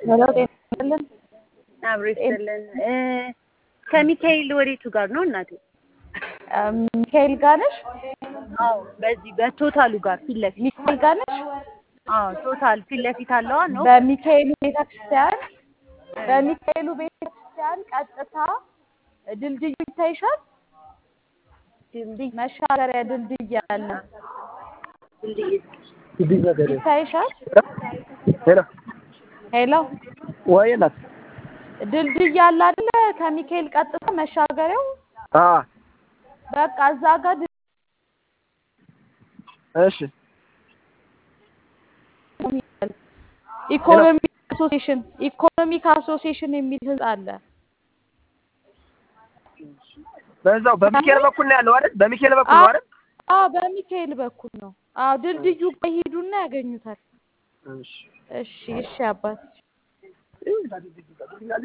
ሄሎ ጤና ይስጥልን። አብሮ ይስጥልን። ከሚካኤል ወዴቱ ጋር ነው እናቴ? ሚካኤል ጋር ነሽ? አዎ፣ በዚህ በቶታሉ ጋር ፊት ለፊት። ሚካኤል ጋር ነሽ? አዎ፣ ቶታል ፊት ለፊት አለዋ ነው። በሚካኤሉ ቤተክርስቲያን በሚካኤሉ ቤተክርስቲያን ቀጥታ ድልድዩ ይታይሻል። ድልድይ መሻገሪያ ድልድይ አለ። ይታይሻል። ሄሎ ሄሎ ወይ እናት ድልድይ አለ አይደለ? ከሚካኤል ቀጥታ መሻገሪያው አ በቃ እዛ ጋር ድልድይ እሺ ይላል። ኢኮኖሚክ አሶሲዬሽን ኢኮኖሚክ አሶሲዬሽን የሚል ህንጻ አለ። በዛው በሚካኤል በኩል ነው ያለው አይደል? በሚካኤል በኩል ነው አይደል? አዎ በሚካኤል በኩል ነው። አዎ ድልድዩ ጋር ሂዱና ያገኙታል። እሺ እሺ እሺ አባት